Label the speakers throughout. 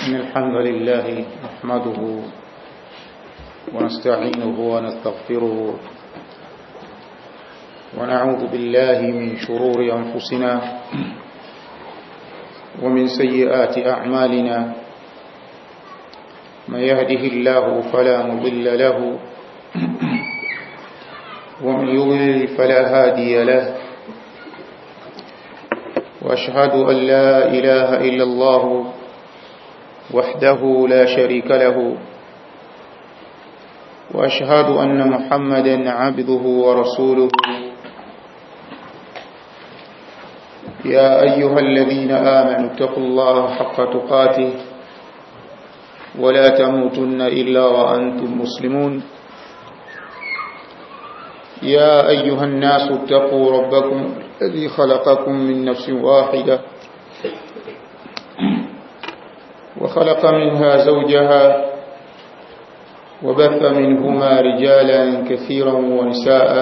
Speaker 1: إن الحمد لله نحمده ونستعينه ونستغفره ونعوذ بالله من شرور أنفسنا ومن سيئات أعمالنا من يهده الله فلا مضل له ومن يضلل فلا هادي له وأشهد أن لا إله إلا الله وحده لا شريك له وأشهد أن محمدا عبده ورسوله يا أيها الذين آمنوا اتقوا الله حق تقاته ولا تموتن إلا وأنتم مسلمون يا أيها الناس اتقوا ربكم الذي خلقكم من نفس واحدة وخلق منها زوجها وبث منهما رجالا كثيرا ونساء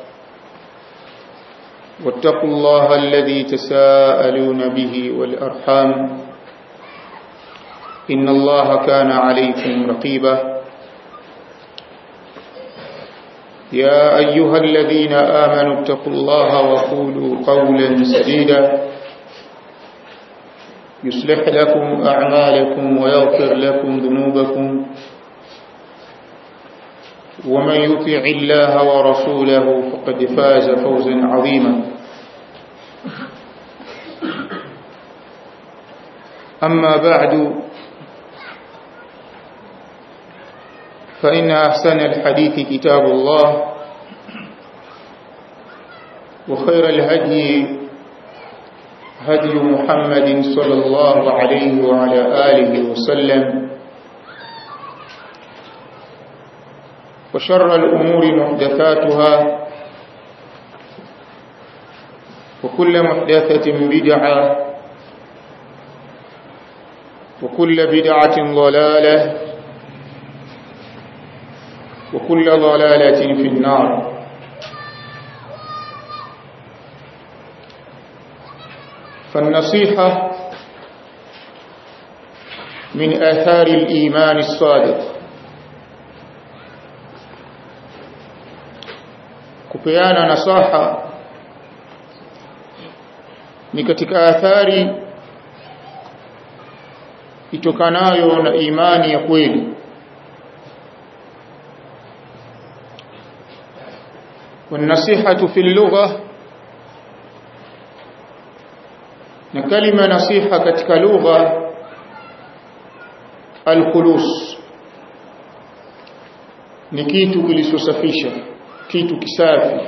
Speaker 1: واتقوا الله الذي تساءلون به والأرحام إن الله كان عليكم رقيبا يا أيها الذين آمنوا اتقوا الله وقولوا قولا سديدا يصلح لكم أعمالكم ويغفر لكم ذنوبكم ومن يطع الله ورسوله فقد فاز فوزا عظيما أما بعد فإن أحسن الحديث كتاب الله وخير الهدي هدي محمد صلى الله عليه وعلى آله وسلم وشر الأمور محدثاتها وكل محدثة بدعة وكل بدعة ضلالة وكل ضلالة في النار فالنصيحة من آثار الإيمان الصادق kupeana nasaha ni katika athari itokanayo na imani ya kweli والنصيحة في اللغة na kalima nasiha katika lugha alkhulus ni kitu kilichosafisha kitu kisafi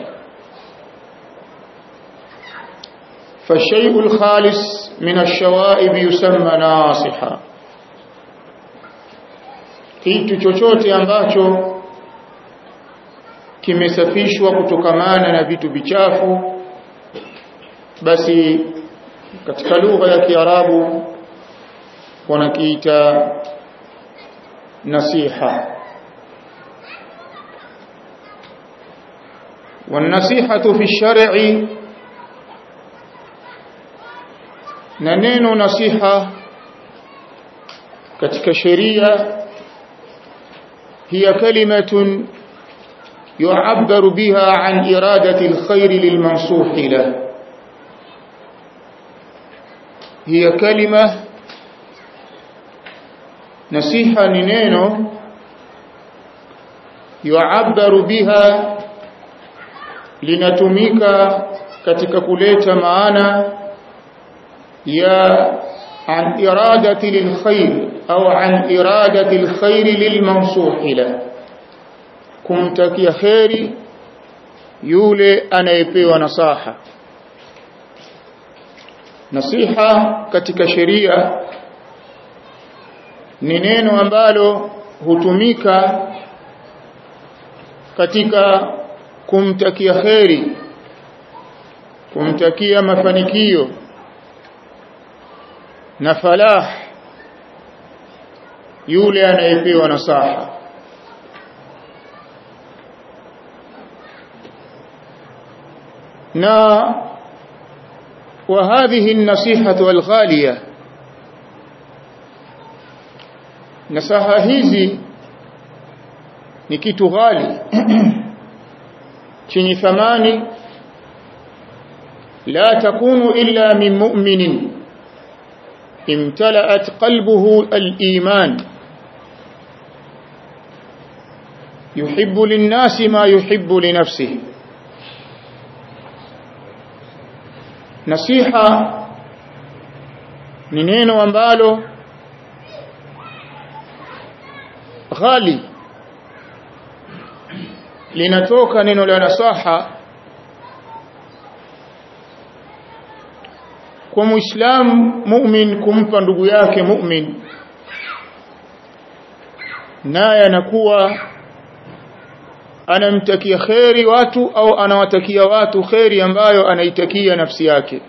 Speaker 1: فالشيء الخالص من الشوائب يسمى ناصحا kitu chochote ambacho kimesafishwa kutokamana na vitu vichafu basi katika lugha ya Kiarabu wanakiita nasiha والنصيحة في الشرع ننين نصيحة katika sheria هي كلمة يعبر بها عن إرادة الخير للمنصوح له هي كلمة نصيحة نينو يعبر بها linatumika katika kuleta maana ya an iradati lilkhair au an iradati alkhair lilmansuh la kumtakia khairi yule anayepewa nasaha nasiha katika sheria ni neno ambalo hutumika katika kumtakia kheri kumtakia mafanikio na falah yule anayepewa nasaha na وهذه النصيحة الغالية nasaha hizi ni kitu ghali chenye thamani la takunu illa min mu'minin imtala'at qalbuhu al-iman yuhibbu lin-nasi ma yuhibbu li nafsihi nasiha ni neno ambalo ghali linatoka neno la nasaha kwa muislamu mu'min kumpa ndugu yake mu'min naye anakuwa anamtakia kheri watu au anawatakia watu kheri ambayo anaitakia nafsi yake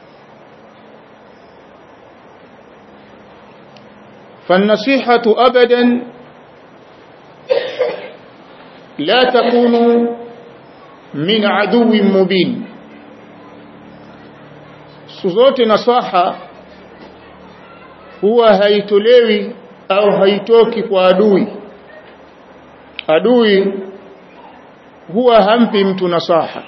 Speaker 1: فالنصيحة أبدا لا تكون من عدو مبين سوزوت نصاحة هو haitolewi au haitoki kwa adui adui huwa hampi mtu nasaha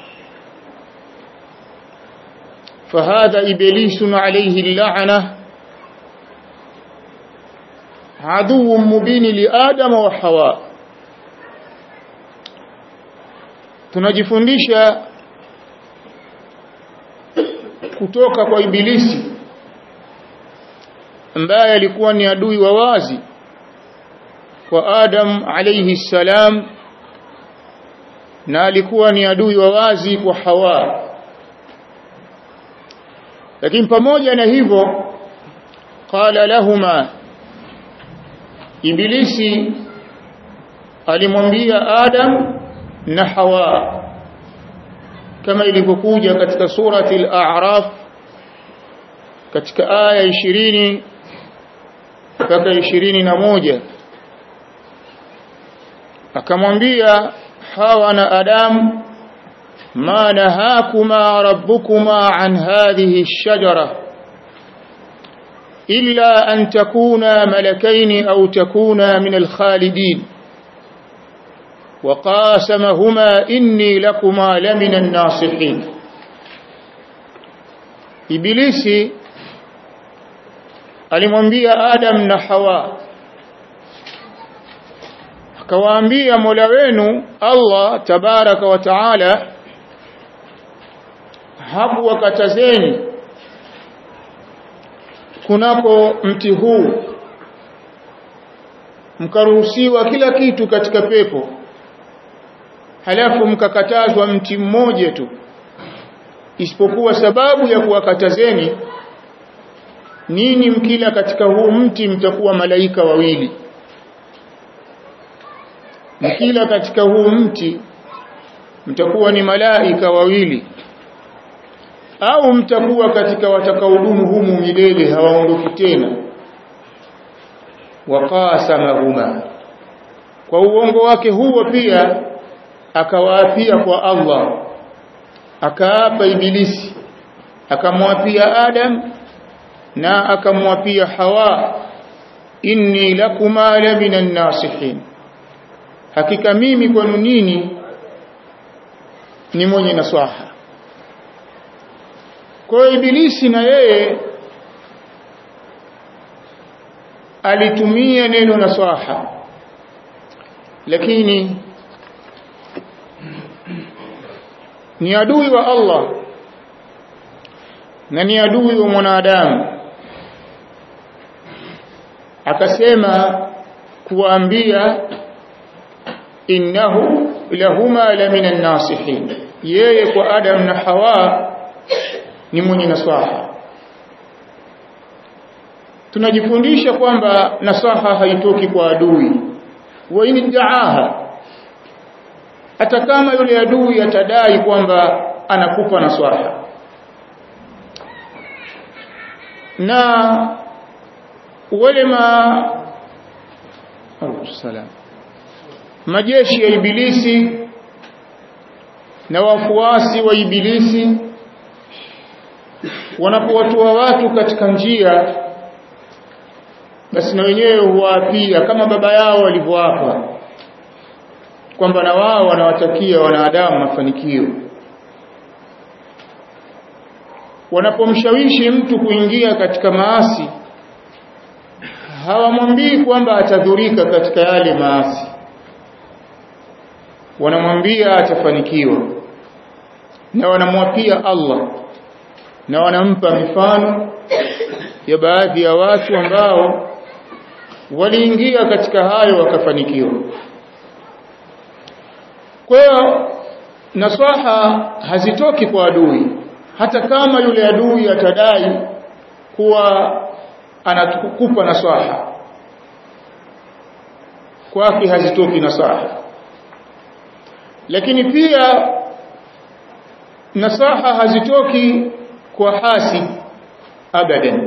Speaker 1: فهذا إبليس عليه اللعنة عدو مبين لآدم وحواء tunajifundisha kutoka kwa ibilisi ambaye alikuwa ni adui wa wazi kwa Adam alayhi salam na alikuwa ni adui wa wazi kwa Hawa lakini pamoja na hivyo qala lahuma ibilisi alimwambia Adam na Hawa kama ilivyokuja katika surati al-A'raf katika aya 20 mpaka 21 akamwambia Hawa na Adam ma nahakuma rabbukuma an hadhihi ash-shajara illa an takuna malakaini au takuna min al-khalidin وقاسمهما إني لكما لمن الناصحين إبليسي alimwambia Adam na Hawa akawaambia Mola wenu Allah tabaraka wa taala hapo wakatazeni kunako mti huu mkaruhusiwa kila kitu katika pepo halafu mkakatazwa mti mmoja tu isipokuwa sababu ya kuwakatazeni nini mkila katika huu mti mtakuwa malaika wawili mkila katika huu mti mtakuwa ni malaika wawili au mtakuwa katika watakaodumu humu milele hawaondoki tena waqasamahuma kwa uongo wake huo pia akawaapia kwa Allah akaapa ibilisi akamwapia Adam na akamwapia Hawa inni lakuma la minan nasihin hakika mimi kwenu nini ni mwenye naswaha kwa ibilisi na yeye alitumia neno naswaha lakini ni adui wa Allah na ni adui wa mwanadamu akasema kuambia innahu lahuma la minan nasihin yeye kwa Adam na Hawa ni mwenye nasaha tunajifundisha kwamba nasaha haitoki kwa adui wa in daaha hata kama yule adui atadai kwamba anakupa nasaha na wale ma salam majeshi ya ibilisi na wafuasi wa ibilisi wanapowatoa watu katika njia basi na wenyewe huwaapia kama baba yao walivyoapa kwamba na wao wanawatakia wanadamu mafanikio wanapomshawishi mtu kuingia katika maasi hawamwambii kwamba atadhurika katika yale maasi wanamwambia atafanikiwa na wanamwapia Allah na wanampa mifano ya baadhi ya watu ambao waliingia katika hayo wakafanikiwa kwa hiyo nasaha hazitoki kwa adui hata kama yule adui atadai kuwa anakupa nasaha kwake hazitoki nasaha lakini pia nasaha hazitoki kwa hasid abadan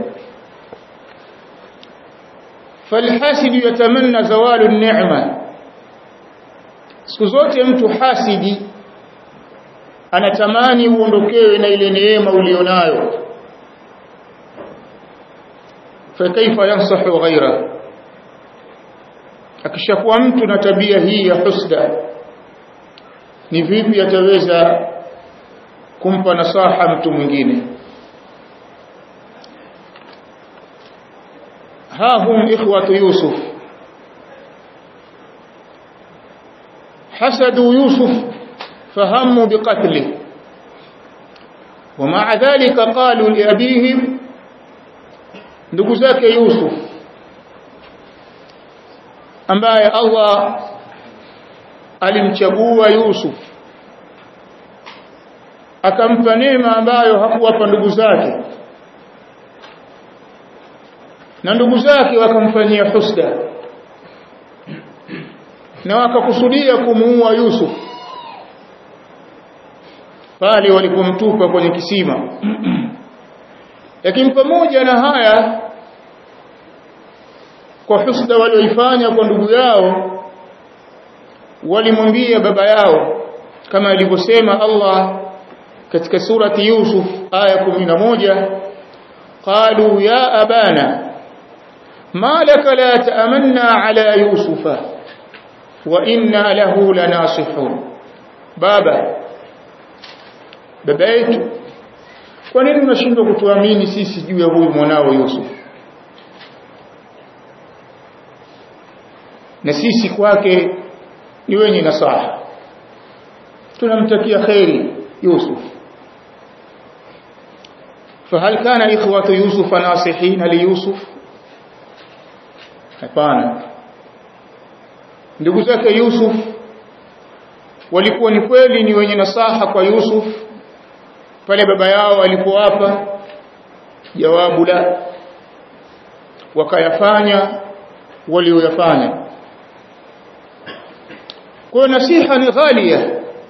Speaker 1: فالحاسد يتمنى زوال النعمه siku zote mtu hasidi anatamani uondokewe na ile neema ulionayo fakaifa yansahu ghaira akishakuwa mtu na tabia hii ya husda ni vipi ataweza kumpa nasaha mtu mwingine ha hum ikhwatu yusuf حسدوا يوسف فهموا بقتله ومع ذلك قالوا لأبيهم ndugu zake Yusuf ambaye Allah alimchagua Yusuf akampa neema ambayo hakuwapa ndugu zake na ndugu zake wakamfanyia husda na wakakusudia kumuua Yusuf pale walipomtupa kwenye kisima lakini pamoja na haya kwa husda walioifanya kwa ndugu yao walimwambia baba yao kama alivyosema Allah katika surati Yusuf aya 11 qalu ya abana ma laka la ta'amanna ala yusufa wa inna lahu lanasihun baba baba yetu kwa nini unashindwa kutuamini sisi juu ya huyu mwanao Yusuf na sisi kwake ni wenye nasaha tunamtakia khairi Yusuf فهل كان إخوة يوسف ناصحين ليوسف hapana ndugu zake Yusuf walikuwa ni kweli ni wenye nasaha kwa Yusuf pale baba yao alipowapa jawabu la wakayafanya walioyafanya kwa nasiha ni ghalia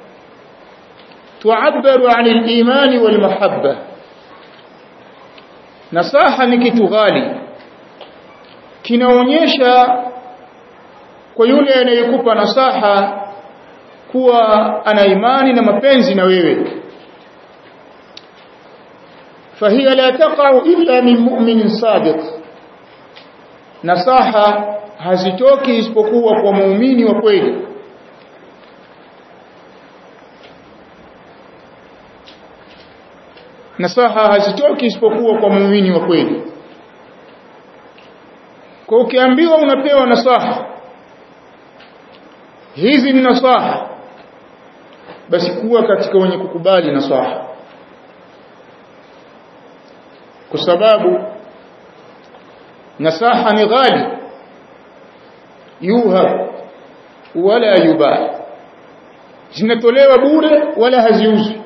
Speaker 1: tuabaru an al-iman wal mahabba nasaha ni kitu ghali kinaonyesha kwa yule anayekupa nasaha kuwa ana imani na mapenzi na wewe فهي لا تقع إلا من مؤمن صادق nasaha hazitoki isipokuwa kwa muumini wa kweli nasaha hazitoki isipokuwa kwa muumini wa kweli kwa ukiambiwa unapewa nasaha hizi ni nasaha basi kuwa katika wenye kukubali nasaha kwa sababu nasaha ni ghali yuhab wala yubah zinatolewa bure wala haziuzwi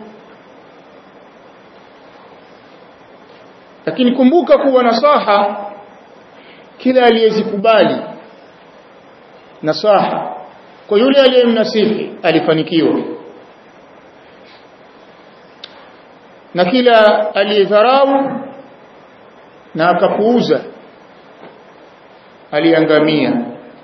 Speaker 1: lakini kumbuka kuwa nasaha kila aliyezikubali nasaha kwa yule aliyemnasihi alifanikiwa na kila aliyedharau na akapuuza aliangamia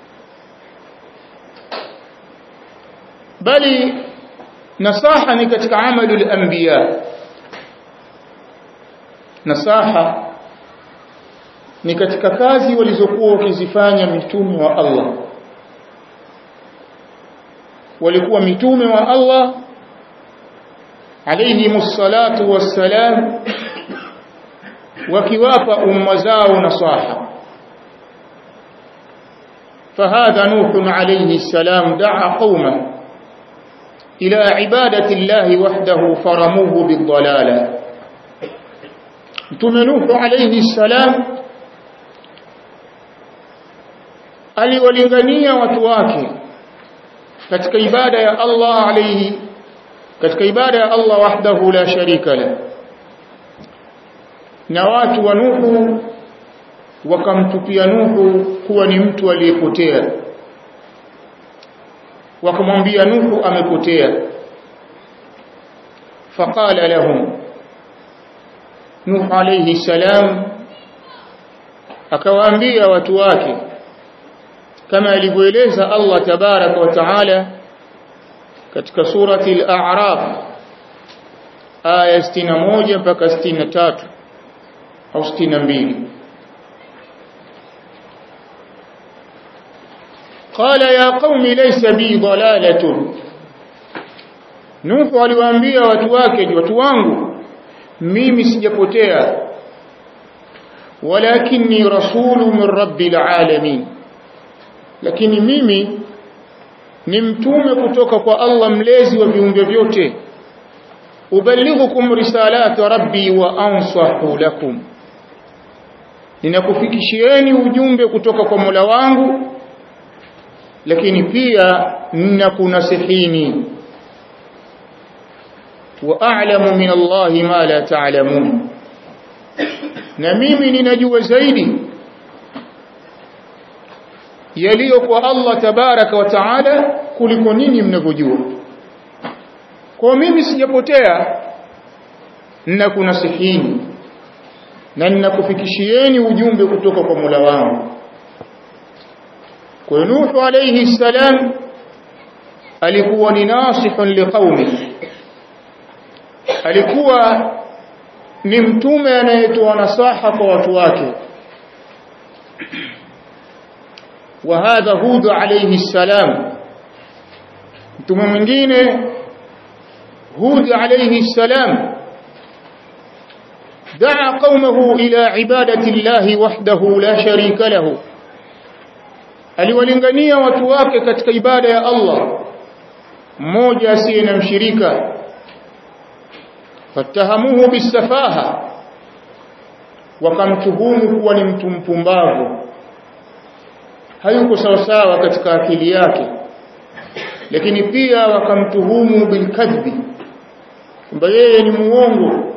Speaker 1: bali nasaha ni katika amalu al-anbiya nasaha ni katika kazi walizokuwa wakizifanya mitume wa Allah walikuwa mitume wa Allah alayhimus salatu wassalam wakiwapa umma zao nasaha فهذا نوح عليه السلام دعا قومه إلى عبادة الله وحده فرموه بالضلالة نوح عليه السلام aliwalingania watu wake katika ibada ya Allah alayhi katika ibada ya Allah wahdahu la sharika la na watu wa Nuhu wakamtupia Nuhu kuwa ni mtu aliyepotea wakamwambia Nuhu amepotea faqala lahum Nuh alayhi salam akawaambia watu wake kama alivyoeleza Allah tabaraka wa taala katika surati al-a'raf aya 61 mpaka 63 au 62 قال يا قوم ليس بي ضلالة Nuhu aliwaambia watu wake watu wangu mimi sijapotea walakinni rasulu min rabbil alamin lakini mimi ni mtume kutoka kwa Allah mlezi wa viumbe vyote ubalighukum risalati rabbi wa ansahu lakum ninakufikishieni ujumbe kutoka kwa Mola wangu lakini pia ninakunasihini wa a'lamu min Allah ma la ta'lamun na mimi ninajua zaidi yaliyo kwa Allah tabaraka wa taala kuliko nini mnavyojua kwa mimi sijapotea ninakunasihini na ninakufikishieni ujumbe kutoka kwa Mola wangu kwa Nuhu alayhi salam alikuwa ni nasihun liqaumi alikuwa ni mtume anayetoa nasaha kwa watu wake وهذا هود عليه السلام mtume mwingine هود عليه السلام دعا قومه إلى عبادة الله وحده لا شريك له aliwalingania watu wake katika ibada ya Allah mmoja asiye na mshirika fatahamuhu bisafaha wakamtuhumu kuwa ni mtu mpumbavu hayuko sawa sawa katika akili yake lakini pia wakamtuhumu bilkadhbi kwamba yeye ni muongo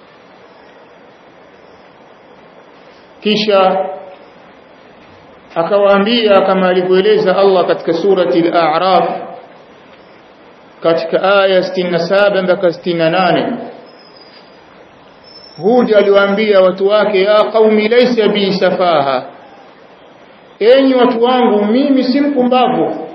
Speaker 1: kisha akawaambia kama alivyoeleza Allah katika surati al-A'raf katika aya 67 mpaka 68 Hud aliwaambia watu wake ya qaumi laysa bi safaha enyi watu wangu mimi si mpumbavu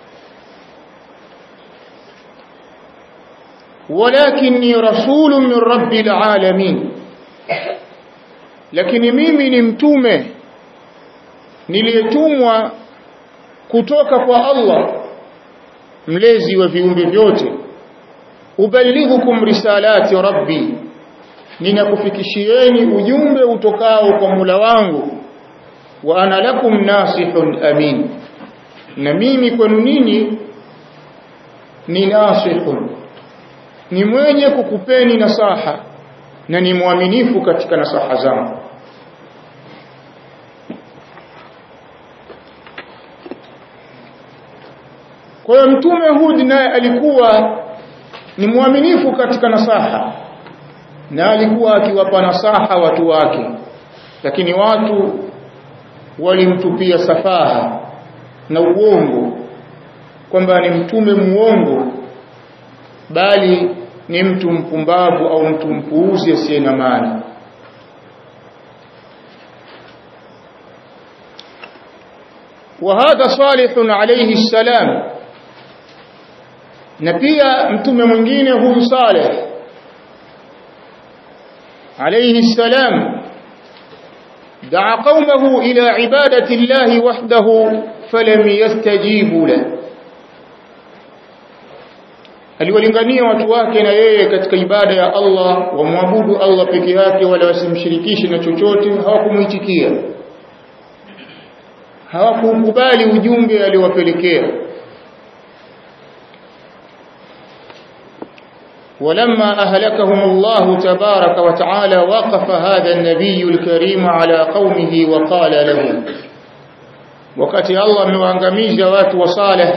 Speaker 1: walakinni rasulun min rabbil alamin lakini mimi ni mtume niliyetumwa kutoka kwa Allah mlezi wa viumbe vyote ubalighukum risalati rabbi ninakufikishieni ujumbe utokao kwa Mola wangu wa ana lakum nasihun amin na mimi kwenu nini ni nasihun ni mwenye kukupeni nasaha na ni mwaminifu katika nasaha zangu Kwa hiyo mtume Hud naye alikuwa ni mwaminifu katika nasaha na alikuwa akiwapa nasaha watu wake lakini watu walimtupia safaha na uongo kwamba ni mtume muongo bali ni mtu mpumbavu au mtu mpuuzi asiye na maana وهذا صالح عليه السلام na pia mtume mwingine huyu Saleh alayhi salam دعا قومه إلى عبادة الله وحده فلم يستجيبوا له aliwalingania watu wake na yeye katika ibada ya Allah wamwabudu Allah peke yake wala wasimshirikishe na chochote hawakumuitikia hawakukubali ujumbe aliowapelekea ولما أهلكهم الله تبارك وتعالى وقف هذا النبي الكريم على قومه وقال لهم wakati Allah amewaangamiza watu wa Saleh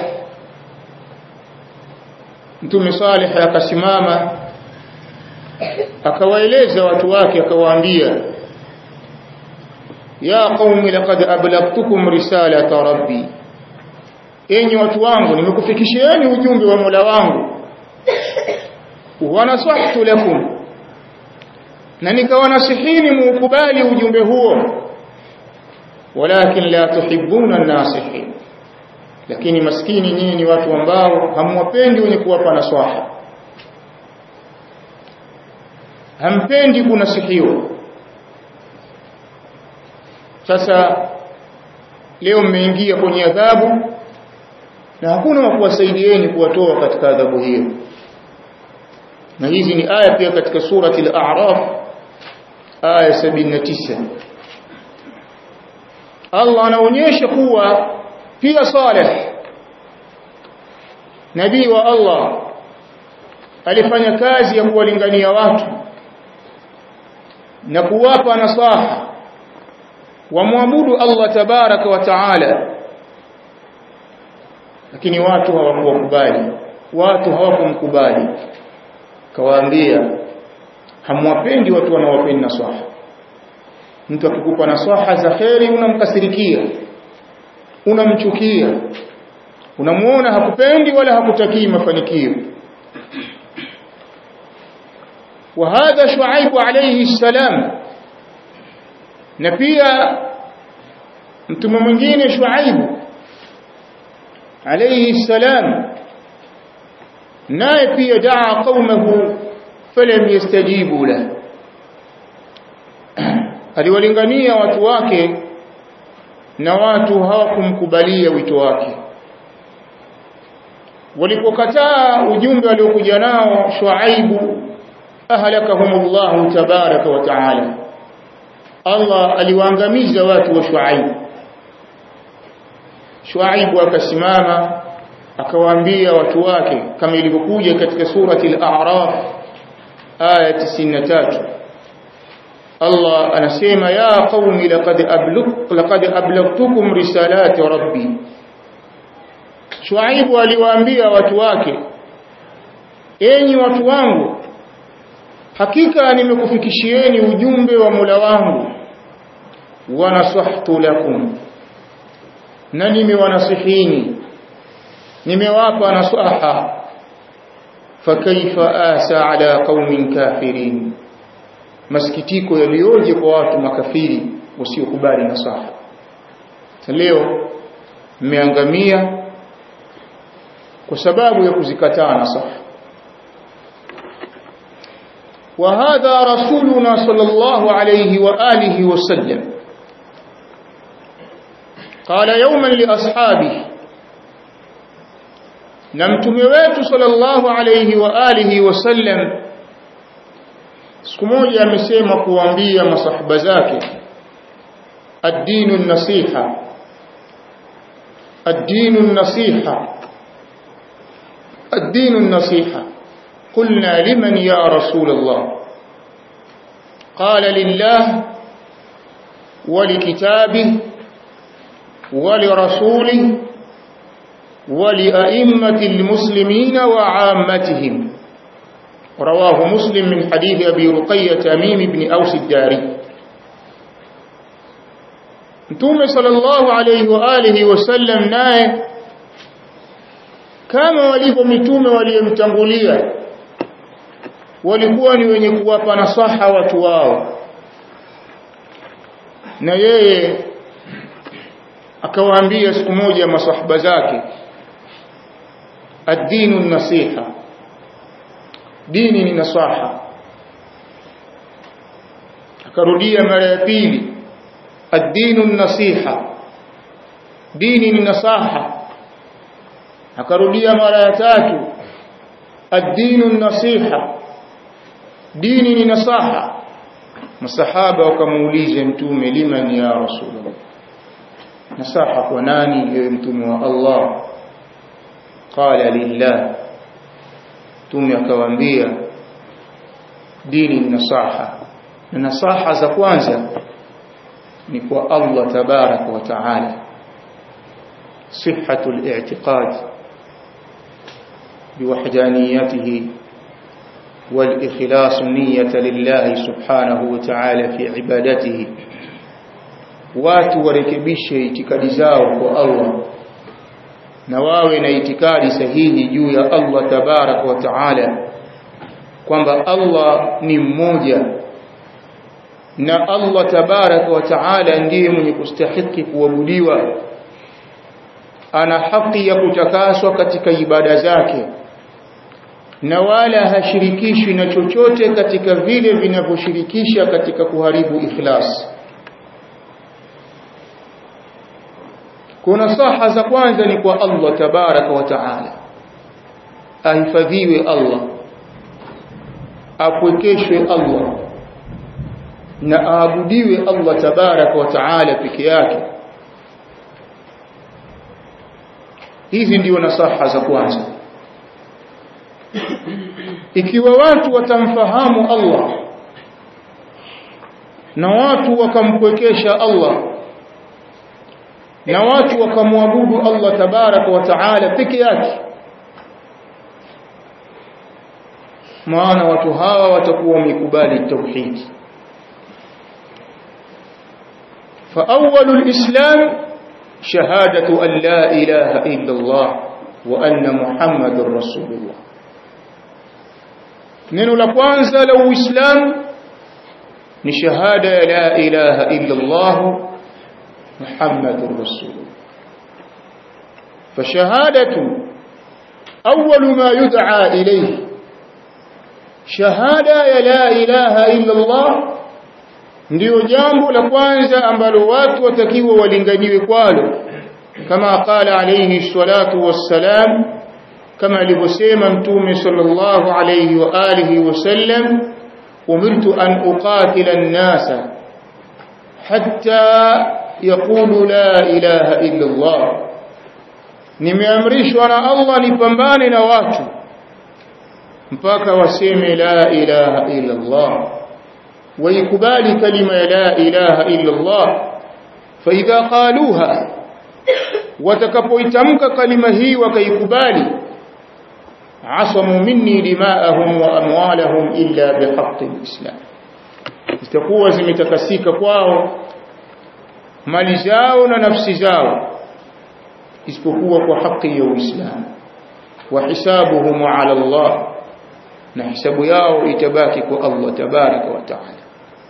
Speaker 1: Mtume Saleh akasimama akawaeleza watu wake akawaambia ya qaumi laqad ablagtukum risalata rabbi enyi watu wangu nimekufikishieni ujumbe wa Mola wangu wa nasahtu lakum na nikawanasihini muukubali ujumbe huo walakin la tuhibbuna an-nasihin lakini maskini nyinyi ni watu ambao hamwapendi wenye kuwapa nasaha hampendi kunasihiwa sasa leo mmeingia kwenye adhabu na hakuna wa kuwasaidieni kuwatoa katika adhabu hiyo na hizi ni aya pia katika surati al-a'raf aya 79 Allah anaonyesha kuwa pia Saleh nabii wa Allah alifanya kazi ya kuwalingania watu na kuwapa nasaha wamwabudu Allah tabaraka wa taala lakini watu hawakuwakubali watu hawakumkubali kawaambia hamwapendi watu wanaowapenda nasaha mtu akikupa nasaha za kheri unamkasirikia unamchukia unamuona hakupendi wala hakutakii mafanikio وهذا شعيب عليه السلام na pia mtume mwingine Shuaib alayhi salam naye pia daa qaumahu falam yastajibu la aliwalingania watu wake na watu hawakumkubalia wito wake walipokataa ujumbe aliokuja nao Shuaibu ahlakahumullahu tabaraka wa taala Allah aliwaangamiza watu wa Shuaib Shuaib akasimama akawaambia watu wake kama ilivyokuja katika surati al-A'raf aya 93 Allah anasema ya qaumi laqad ablugh laqad ablaghtukum risalati rabbi Shuaib aliwaambia watu wake enyi watu wangu hakika nimekufikishieni ujumbe wa Mola wangu wa nasahtu lakum na nimewanasihini nimewapa nasaha fakaifa asa ala qaumin kafirin masikitiko yalioje kwa watu makafiri wasiokubali nasaha leo mmeangamia kwa sababu ya kuzikataa nasaha وهذا رسولنا صلى الله عليه وآله وسلم قال يوما لأصحابه نمتمويت صلى الله عليه وآله وسلم siku moja amesema kuambia masahaba zake ad-dinu an-nasiha ad-dinu an-nasiha ad-dinu an-nasiha قلنا لمن يا رسول الله قال لله ولكتابه ولرسوله ولأئمة المسلمين وعامتهم رواه مسلم من حديث أبي رقية تميم بن أوس الداري متوم صلى الله عليه وآله وسلم naye kama walivyo mitume waliomtangulia walikuwa ni wenye kuwapa nasaha watu wao na yeye akawaambia siku moja masahaba zake ad-dinu nasiha dini ni nasaha akarudia mara ya pili ad-dinu an-nasiha dini ni nasaha akarudia mara ya tatu ad-dinu an-nasiha dini ni nasaha masahaba wakamuuliza mtume liman ya rasulullah nasaha kwa nani ewe mtume wa Allah qala lillah mtume akawaambia dini ni nasaha na nasaha za kwanza ni kwa Allah tabaraka wa taala صحة الاعتقاد بوحدانيته والإخلاص النية لله سبحانه وتعالى في عبادته watu warekebishe itikadi zao kwa Allah na wawe na itikadi sahihi juu ya Allah tabarak wa taala kwamba Allah ni mmoja na Allah tabarak wa taala ndiye mwenye kustahiki kuabudiwa ana haki ya kutakaswa katika ibada zake na wala hashirikishwi na chochote katika vile vinavyoshirikisha katika kuharibu ikhlas kuna saha za kwanza ni kwa Allah tabaraka wa taala ahifadhiwe Allah apwekeshwe Allah na aabudiwe Allah tabaraka wa taala peke yake hizi ndio nasaha za kwanza ikiwa watu watamfahamu Allah na watu wakampwekesha Allah na watu wakamwabudu Allah tabaraka wa taala peke yake maana watu hawa watakuwa wamekubali tauhid فأول الإسلام شهادة أن لا إله إلا الله وأن محمد رسول الله neno la kwanza la uislamu ni shahada ya la ilaha illa Allah muhammadur rasulullah fashahadatu awwal ma yud'a ilayhi shahada ya la ilaha illa Allah ndio jambo la kwanza ambalo watu watakiwa walinganiwe kwalo kama qala alayhi salatu wassalam kama alivyosema mtume sallallahu alayhi wa alihi wasallam umirtu an uqatila an-nasa hatta yaqulu la ilaha illa Allah nimeamrishwa na Allah nipambane na watu mpaka waseme la ilaha illa Allah ويقبال كلمة لا إله إلا الله فإذا قالوها وتكبويتمك كلمة هي وكيقبال عصموا مني دماءهم وأموالهم إلا بحق الإسلام itakuwa zimetakasika kwao mali zao na nafsi zao isipokuwa kwa haki ya Uislamu wa hisabuhum ala Allah na hisabu yao itabaki kwa Allah tabaraka wa taala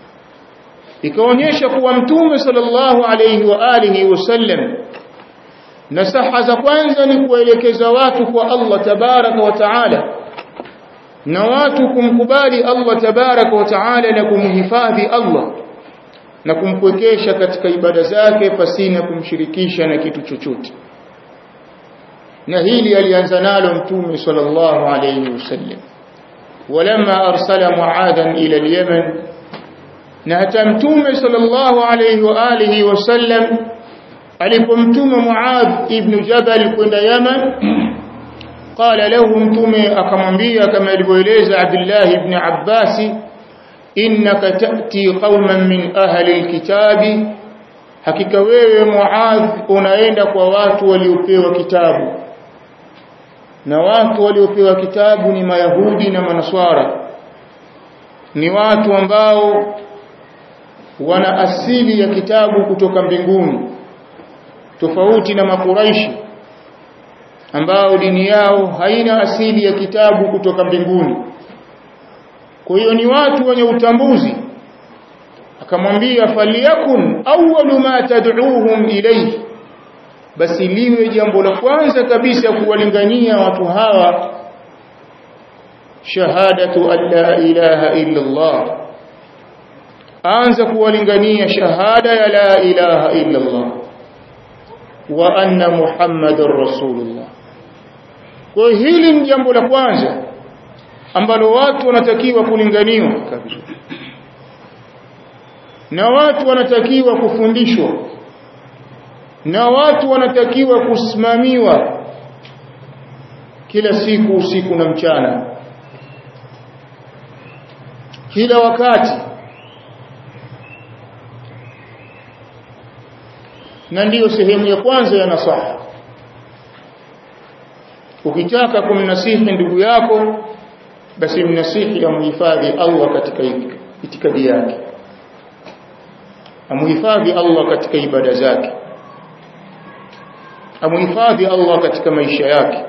Speaker 1: ikaonyesha kuwa mtume sallallahu alayhi wa alihi wasallam nasaha za kwanza ni kuelekeza watu kwa Allah tabaraka wa taala na watu kumkubali Allah tabaraka wa taala na kumhifadhi Allah na kumpwekesha katika ibada zake pasina kumshirikisha na kitu chochote na hili alianza nalo mtume sallallahu alayhi wasallam ولما أرسل معاذا إلى اليمن نهتمتم صلى الله عليه وآله وسلم alipomtuma Muadh ibn Jabal kwenda Yaman qala lahu mtume akamwambia kama ilivyoeleza Abdullah ibn Abbas innaka ta'ti qauman min ahli alkitabi hakika wewe Muadh unaenda kwa watu waliopewa kitabu na watu waliopewa kitabu ni mayahudi na manaswara ni watu ambao wana asili ya kitabu kutoka mbinguni tofauti na makuraishi ambao dini yao haina asili ya kitabu kutoka mbinguni kwa hiyo ni watu wenye utambuzi akamwambia faliyakun awwalu ma tad'uuhum ilayhi basi liwe jambo la kwanza kabisa kuwalingania watu hawa shahadatu an la ilaha illa Allah anza kuwalingania shahada ya la ilaha illa Allah wa anna muhammadar rasulullah kwa hili ni jambo la kwanza ambalo watu wanatakiwa kulinganiwa kabisa na watu wanatakiwa kufundishwa na watu wanatakiwa kusimamiwa kila siku usiku na mchana kila wakati na ndiyo sehemu ya kwanza ya nasaha ukitaka kumnasihi ndugu yako basi mnasihi amhifadhi Allah katika itikadi yake amhifadhi Allah katika ibada zake amhifadhi Allah katika maisha yake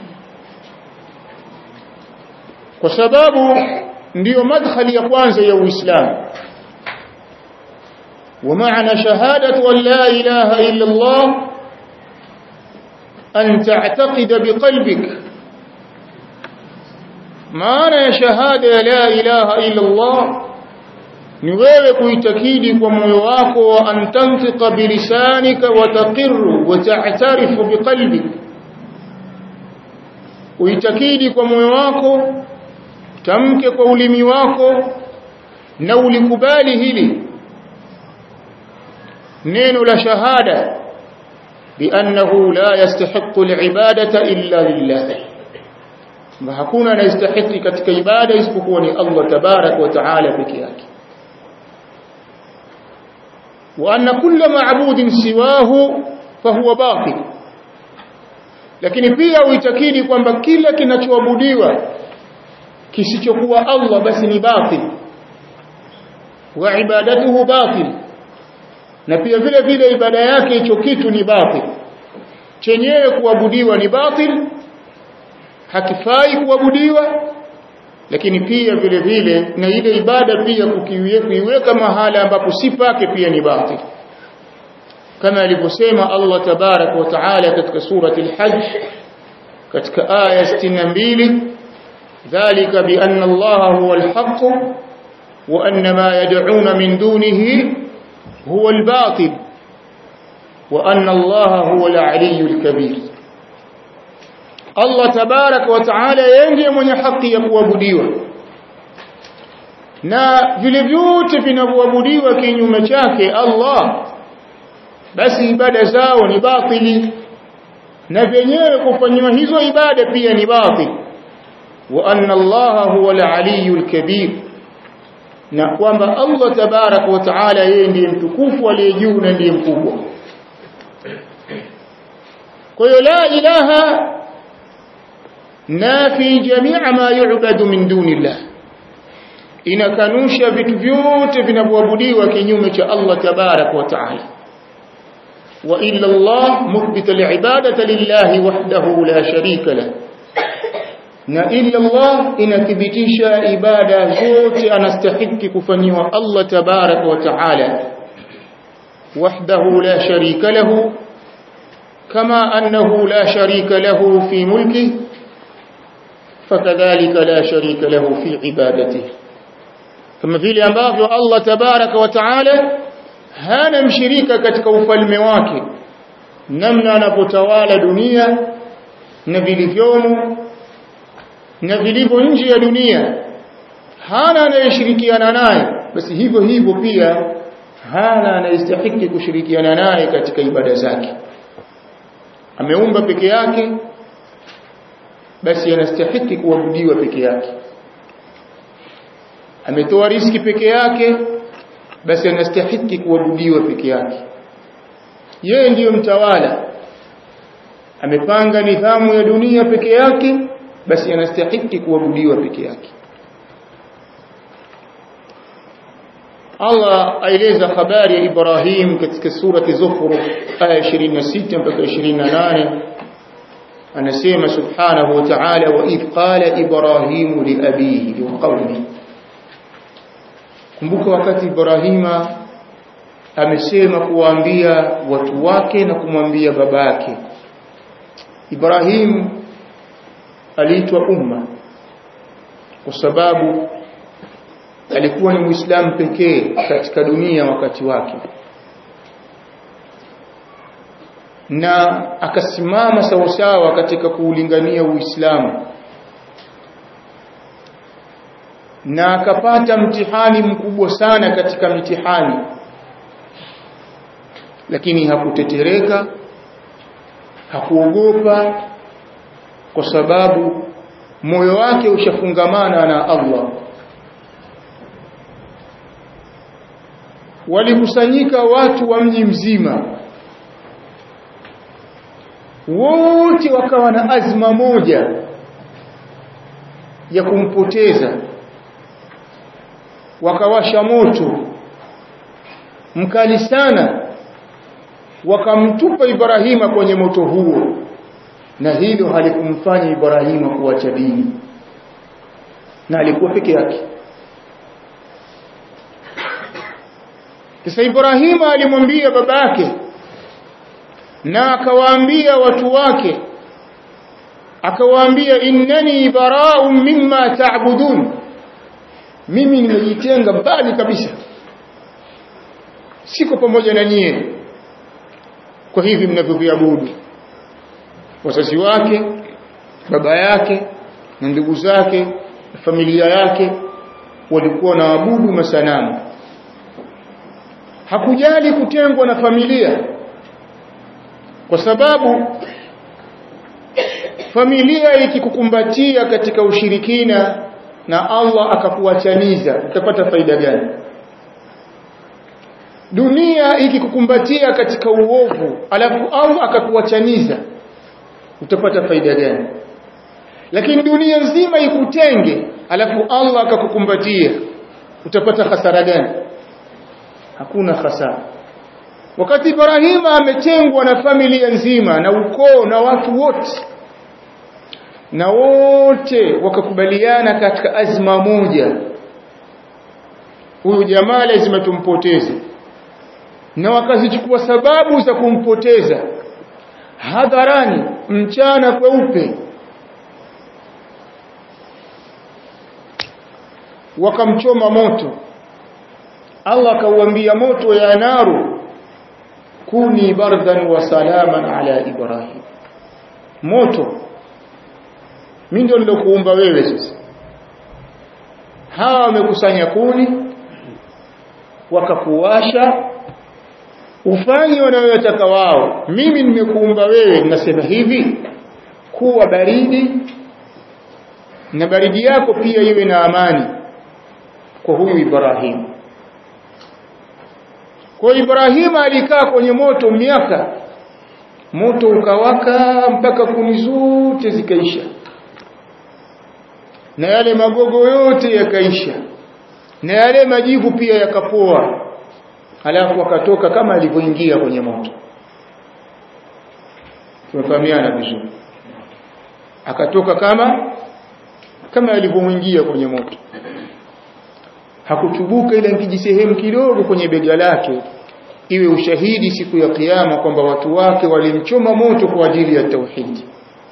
Speaker 1: kwa sababu ndiyo madkhali ya kwanza ya Uislamu ومعنى شهادة أن لا إله إلا الله أن تعتقد بقلبك معنى شهادة لا إله إلا الله ni wewe kuitakidi kwa moyo wako wa antantika bilisanika wa taqirru wa ta'tarifu biqalbik uitakidi kwa moyo wako tamke kwa ulimi wako na ulikubali hili neno la shahada biannahu la yastahiqu alibadata illa lillah ma hakuna anayestahiki katika ibada isipokuwa ni Allah tabarak wa taala peke yake wa anna kulla ma'budin siwahu fahuwa batil lakini pia uitakidi kwamba kila kinachoabudiwa kisichokuwa Allah basi ni batil wa ibadatuhu batil na pia vile vile ibada yake hicho kitu ni batil chenyewe kuabudiwa ni batil hakifai kuabudiwa lakini pia vile vile na ile ibada pia kuiweka mahala ambapo si pake pia ni batil kama alivyosema Allah tabarak wa taala katika surati al-hajj katika aya 62 dhalika bi anna Allah huwa al-haqq wa anna ma yad'una min dunihi هو الباطل وأن الله هو العلي الكبير الله تبارك وتعالى yeye mwenye haki ya kuabudiwa na vile vyote vinavyoabudiwa kinyume chake Allah basi ibada zao ni batili na vyenyewe kufanywa hizo ibada pia ni batil wa anna Allah huwa al-aliyyul kabir na kwamba Allah tabarak wa taala yeye ndiye mtukufu aliye juu na ndiye mkubwa kwa hiyo la ilaha nafi jamia ma yu'badu min dunillah inakanusha vitu vyote vinavyoabudiwa kinyume cha Allah tabarak wa taala wa illa Allah muthbita li'ibadati lillahi wahdahu la sharika lahu na illa Allah inathibitisha ibada zote anastahiki kufanyiwa Allah tabarak wa taala wahdahu la sharika lahu kama annahu la sharika lahu fi mulki fakadhalika la sharika lahu fi ibadatihi kama vile ambavyo Allah tabarak wa taala hana mshirika katika ufalme wake namna anapotawala dunia na vilivyomo na vilivyo nje ya dunia hana anayeshirikiana naye basi hivyo hivyo pia hana anayestahiki kushirikiana naye katika ibada zake ameumba peke yake basi anastahiki kuabudiwa peke yake ametoa riski peke yake basi anastahiki kuabudiwa peke yake yeye ndiyo mtawala amepanga nidhamu ya dunia peke yake basi anastahiki kuabudiwa peke yake Allah aeleza habari ya Ibrahim katika surati Zukhruf aya 26 mpaka 28 anasema subhanahu wa ta'ala wa idh qala Ibrahim li abihi wa qawmihi kumbuka wakati Ibrahima amesema kuwaambia watu wake na kumwambia babake Ibrahim aliitwa umma kwa sababu alikuwa ni muislamu pekee katika dunia wakati wake na akasimama sawasawa katika kuulingania uislamu na akapata mtihani mkubwa sana katika mitihani lakini hakutetereka hakuogopa kwa sababu moyo wake ushafungamana na Allah walikusanyika watu wa mji mzima wote wakawa na azma moja ya kumpoteza wakawasha moto mkali sana wakamtupa Ibrahima kwenye moto huo na hilo halikumfanya Ibrahima kuacha dini na alikuwa peke yake Sasa Ibrahima alimwambia babake na akawaambia watu wake akawaambia innani bara'un mimma ta'budun mimi nimejitenga mbali kabisa siko pamoja na nyie kwa hivi mnavyoviabudu wazazi wake baba yake na ndugu zake na familia yake walikuwa na abudu masanamu hakujali kutengwa na familia kwa sababu familia ikikukumbatia katika ushirikina na Allah akakuachaniza utapata faida gani dunia ikikukumbatia katika uovu alafu Allah akakuachaniza utapata faida gani lakini dunia nzima ikutenge alafu Allah akakukumbatia utapata hasara gani hakuna hasara wakati Ibrahima ametengwa na familia nzima na ukoo na watu wote na wote wakakubaliana katika azma moja huyu jamaa lazima tumpoteze na wakazichukua sababu za kumpoteza hadharani mchana kweupe wakamchoma moto Allah akauambia moto ya naru kuni bardan wa salaman ala ibrahim moto mimi ndio nilokuumba wewe sasa hawa wamekusanya kuni wakakuwasha ufanye wanayotaka wao mimi nimekuumba wewe nasema hivi kuwa baridi na baridi yako pia iwe na amani kwa huyu Ibrahim kwa Ibrahim alikaa kwenye moto miaka moto ukawaka mpaka kuni zote zikaisha na yale magogo yote yakaisha na yale majivu pia yakapoa halafu akatoka kama alivyoingia kwenye moto tumefahamiana vizuri akatoka kama kama alivyoingia kwenye moto hakuchubuka ila kijisehemu kidogo kwenye bega lake iwe ushahidi siku ya kiyama kwamba watu wake walimchoma moto kwa ajili ya tauhidi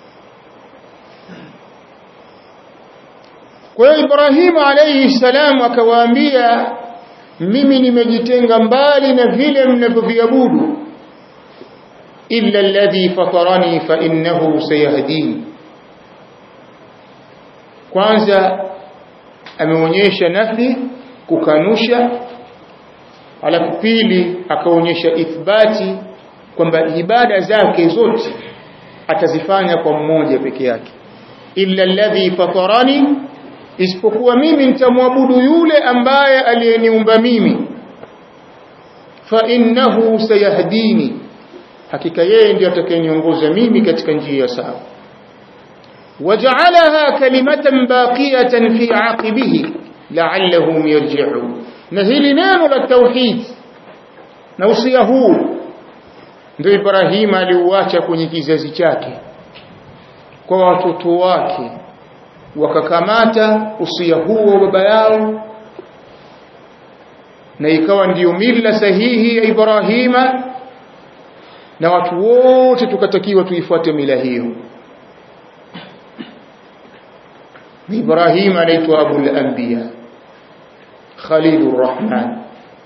Speaker 1: kwa hiyo Ibrahim alayhi salam akawaambia mimi nimejitenga mbali na vile mnavyoviabudu illa alladhi fatarani fa innahu sayahdini kwanza ameonyesha nafi kukanusha alafu pili akaonyesha ithbati kwamba ibada zake zote atazifanya kwa mmoja peke yake illa alladhi fatarani isipokuwa mimi nitamwabudu yule ambaye aliyeniumba mimi fa innahu sayahdini hakika yeye ndiye atakayeniongoza mimi katika njia sawa waja'alaha kalimatan baqiyatan fi aqibihi la'allahum yarji'un na hili neno la tauhid na usia huu ndio Ibrahim aliuacha kwenye kizazi chake kwa watoto wake wakakamata usia huo baba yao na ikawa ndiyo mila sahihi ya Ibrahima na watu wote tukatakiwa tuifuate mila hiyo Ibrahim anaitwa Abul Anbiya Khalilur Rahman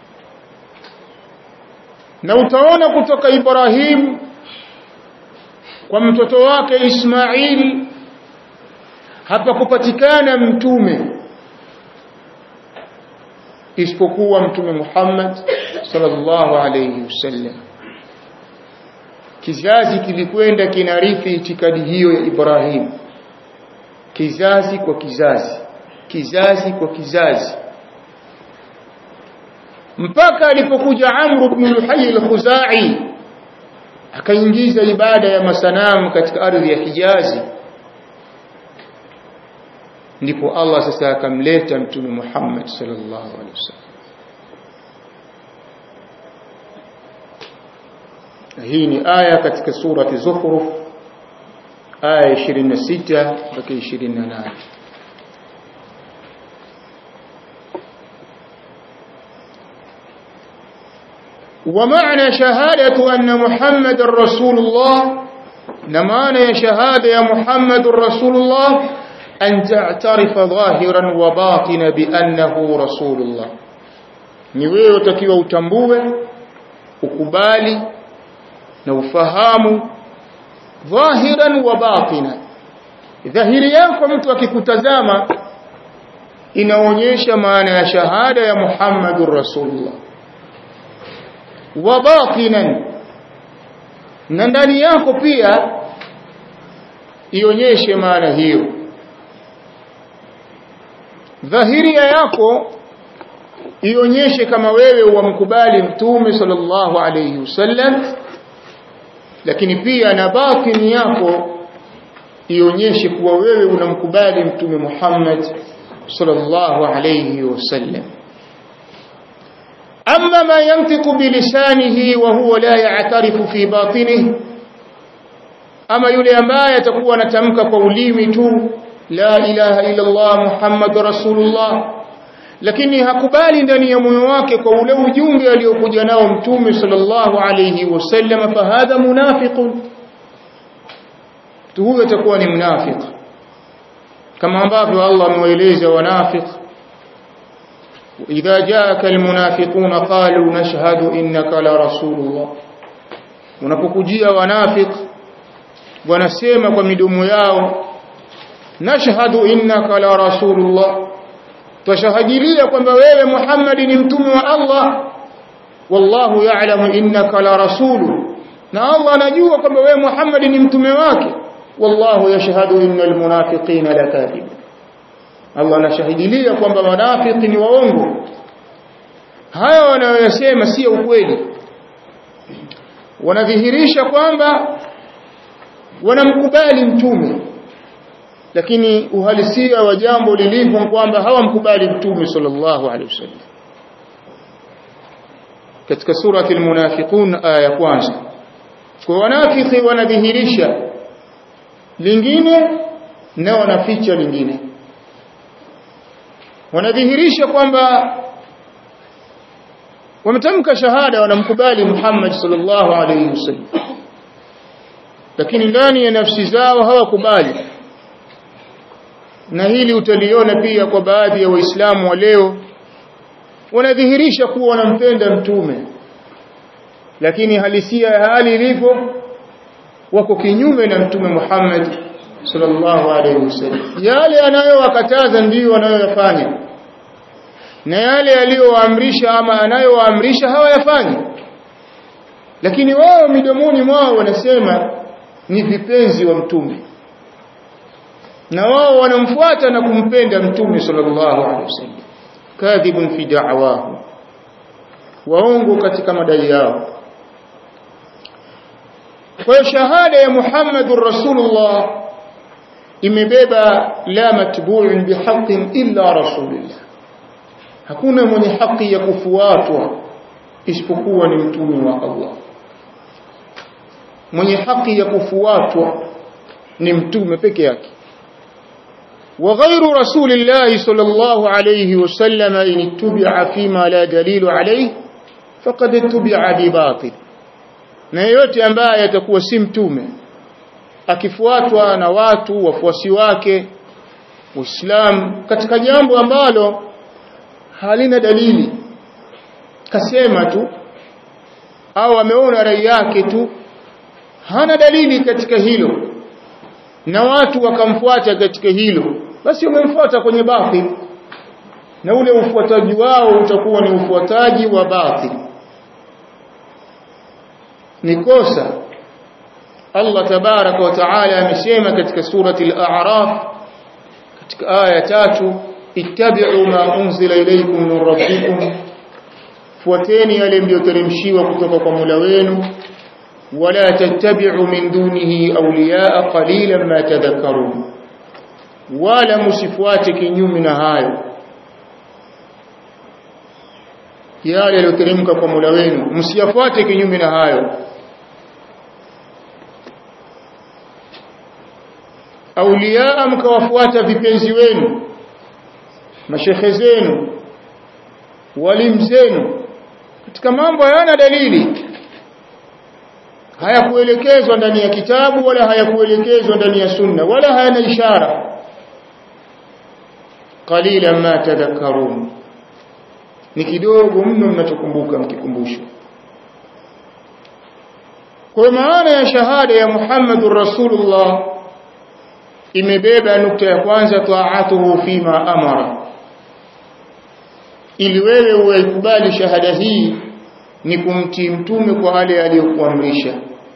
Speaker 1: na utaona kutoka Ibrahim kwa mtoto wake Ismail hapakupatikana mtume isipokuwa mtume Muhammad sallallahu alayhi wasallam kizazi kilikwenda kinarithi itikadi hiyo ya Ibrahim kizazi kwa kizazi kizazi kwa kizazi mpaka alipokuja Amr ibn Luhay al-Khuzai akaingiza ibada ya masanamu katika ardhi ya Hijazi ndipo Allah sasa akamleta mtume Muhammad sallallahu alaihi wasallam hii ni aya katika surati Zukhruf aya 26 mpaka 28 ومعنى شهادة أن محمد رسول الله نمعنى شهادة يا محمد رسول الله أن تعترف ظاهرا وباطنا بأنه رسول الله niwewe utakiwa utambue ukubali na ufahamu dhahiran wa batina dhahiri yako mtu akikutazama inaonyesha maana ya shahada ya Muhammadur Rasulullah wa batinan na ndani yako pia ionyeshe maana hiyo dhahiria yako ionyeshe kama wewe wamkubali mtume sallallahu alayhi wasallam lakini pia na batini yako ionyeshe kuwa wewe unamkubali mtume Muhammad sallallahu alayhi wasallam أما ما ينطق بلسانه وهو لا يعترف في باطنه أما يلي أما يتقوى نتمك قوليم تو لا إله إلا الله محمد رسول الله lakini hakubali ndani ya moyo wake kwa ule ujumbe aliokuja nao mtume sallallahu alayhi wasallam fahadha munafiqun huyo atakuwa ni mnafiq kama ambavyo Allah amewaeleza wanafiq إذا جاءك المنافقون قالوا نشهد إنك لرسول الله unapokujia wanafik wanasema kwa midomo yao nashhadu innaka la rasulullah twashahajilia kwamba wewe Muhammad ni mtume wa Allah wallahu ya'lamu innaka la rasulu na Allah anajua kwamba wewe Muhammad ni mtume wake wallahu yashhadu innal munafiqina lakadibun Allah anashahidilia kwamba wanafiki ni waongo haya wanayosema sio ukweli wanadhihirisha kwamba wanamkubali mtume lakini uhalisia wa jambo lilivyo kwamba hawamkubali mtume sallallahu alaihi wasallam katika surati almunafiqun aya ya kwanza kwa wanafiki wanadhihirisha lingine na wanaficha lingine wanadhihirisha kwamba wametamka shahada wanamkubali Muhammad sallallahu alaihi wasallam lakini ndani ya nafsi zao hawakubali na hili utaliona pia kwa baadhi ya waislamu wa leo wanadhihirisha kuwa wanampenda mtume lakini halisia ya hali ilivyo wako kinyume na mtume Muhammad sallallahu alaihi wasallam yale anayowakataza ndiyo wanayoyafanya na yale aliyowaamrisha ama anayowaamrisha hawayafanyi lakini wao midomoni mwao wanasema ni vipenzi wa mtume na wao wanamfuata na kumpenda mtume sallallahu alaihi wasallam kadhibun fi da'wahu waongo katika madai yao kwa hiyo shahada ya Muhammadur Rasulullah imebeba la matbu'un bihaqqin illa rasulillah hakuna mwenye haki ya kufuatwa isipokuwa ni mtume wa Allah mwenye haki ya kufuatwa ni mtume peke yake وغير رسول الله صلى الله عليه وسلم إن اتبع فيما لا دليل عليه فقد اتبع بباطل na yeyote ambaye atakuwa si mtume akifuatwa na watu wafuasi wake Uislamu katika jambo ambalo halina dalili kasema tu au ameona rai yake tu hana dalili katika hilo na watu wakamfuata katika hilo basi wamemfuata kwenye batil na ule ufuataji wao utakuwa ni ufuataji wa batil ni kosa Allah tabaraka wa taala amesema katika surati al-a'raf katika aya tatu ittabi'u ma unzila ilaykum min rabbikum fuateni yale mlioteremshiwa kutoka kwa Mola wenu wala tattabi'u min dunihi awliya'a qalilan ma tadhakkarun wala msifuate kinyume na hayo yale yaliyoteremka kwa Mola wenu msiyafuate kinyume na hayo auliaa mkawafuata vipenzi wenu mashekhe zenu walimu zenu katika mambo hayana dalili hayakuelekezwa ndani ya kitabu wala hayakuelekezwa ndani ya sunna wala hayana ishara qalila ma tadhakkarun ni kidogo mno mnachokumbuka mkikumbushwa kwa maana ya shahada ya Muhammadur Rasulullah imebeba nukta ya kwanza taatuhu fima amara ili wewe uikubali shahada hii ni kumtii mtume kwa wale aliyokuamrisha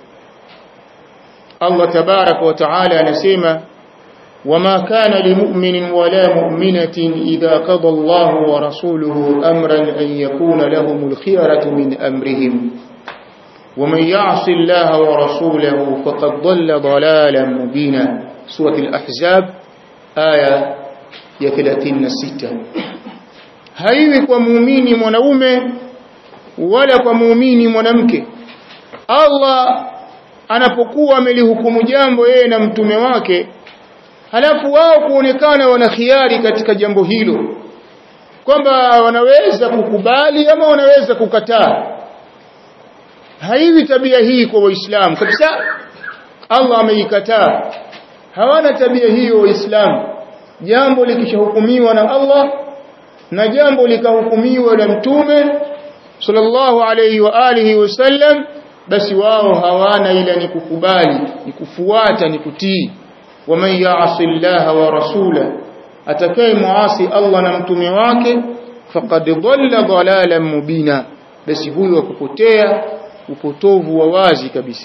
Speaker 1: Allah tabarak wa taala anasema وما كان لمؤمن ولا مؤمنة إذا قضى الله ورسوله أمرا أن يكون لهم الخيرة من أمرهم ومن يعص الله ورسوله فقد ضل ضلالا مبينا سورة الأحزاب آية يثلاثين ستة haiwi kwa muumini mwanaume wala kwa muumini mwanamke Allah anapokuwa amelihukumu jambo yeye na mtume wake halafu wao kuonekana wana khiari katika jambo hilo kwamba wanaweza kukubali ama wanaweza kukataa haiwi tabia hii kwa waislamu kabisa Allah ameikataa hawana tabia hiyo waislamu jambo likishahukumiwa na Allah na jambo likahukumiwa na mtume sallallahu alayhi wa alihi wasallam basi wao hawana ila ni kukubali ni kufuata ni kutii waman ya'si Allah wa rasula atakaye muasi Allah na mtume wake faqad dhalla dhalalan mubina basi huyo akupotea upotovu wa wazi kabisa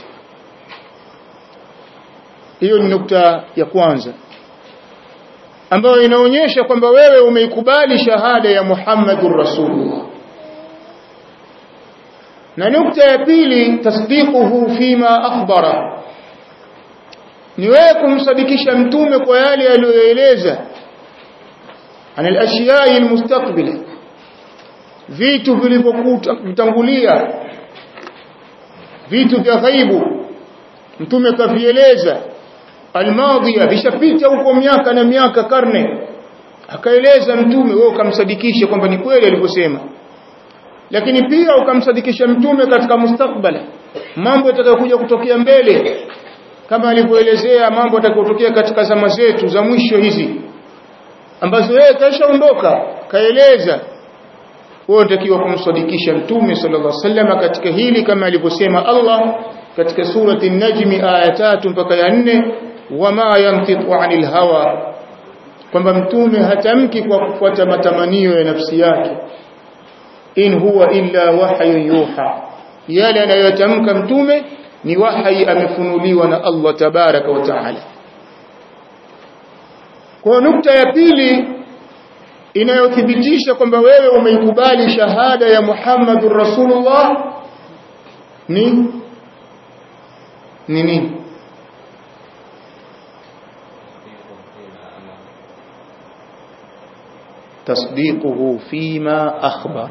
Speaker 1: hiyo ni nukta ya kwanza ambayo inaonyesha kwamba wewe umeikubali shahada ya Muhammadur Rasulullah na nukta ya pili tasdiquhu fima akhbara ni wewe kumsadikisha mtume kwa yale aliyoeleza an al-ashiya'i al-mustaqbila vitu vilivyokutangulia vitu vya ghaibu mtume kavieleza almadhiya vishapita huko miaka na miaka karne akaeleza mtume wewe ukamsadikisha kwamba ni kweli alivyosema lakini pia ukamsadikisha mtume katika mustakbala mambo yatakayokuja kutokea mbele kama alivyoelezea mambo yatakayotokea katika zama zetu za mwisho hizi ambazo yeye kashaondoka kaeleza wewe unatakiwa kumsadikisha mtume sallallahu alaihi wasallam katika hili kama alivyosema Allah katika surati an-najm aya tatu mpaka ya nne wama yantiqu anil hawa kwamba mtume hatamki kwa kufuata matamanio ya nafsi yake in huwa illa wahyun yuha yale anayotamka mtume ni wahi amefunuliwa na Allah tabaraka wa taala kwa nukta ya pili inayothibitisha kwamba wewe umeikubali shahada ya Muhammadur Rasulullah ni ni nini تصديقه فيما أخبر